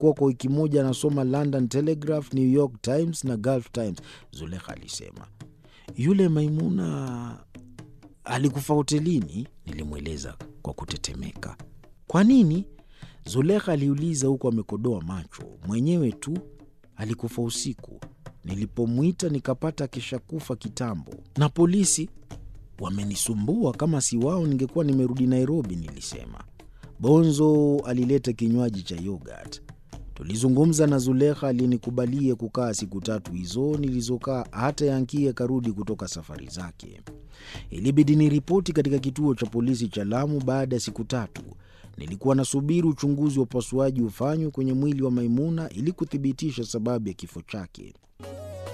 Amekuwa kwa wiki moja anasoma London Telegraph, New York Times na Gulf Times, Zulekha alisema. Yule Maimuna alikufa hotelini, nilimweleza kwa kutetemeka. Kwa nini? Zulekha aliuliza huku amekodoa macho. Mwenyewe tu alikufa usiku. Nilipomwita nikapata akishakufa kitambo, na polisi wamenisumbua. Kama si wao ningekuwa nimerudi Nairobi, nilisema. Bonzo alileta kinywaji cha yogurt. Tulizungumza na Zulekha aliyenikubalia kukaa siku tatu hizo nilizokaa, hata Yankie akarudi kutoka safari zake. Ilibidi niripoti katika kituo cha polisi cha Lamu baada ya siku tatu. Nilikuwa nasubiri uchunguzi wa upasuaji ufanywe kwenye mwili wa Maimuna ili kuthibitisha sababu ya kifo chake.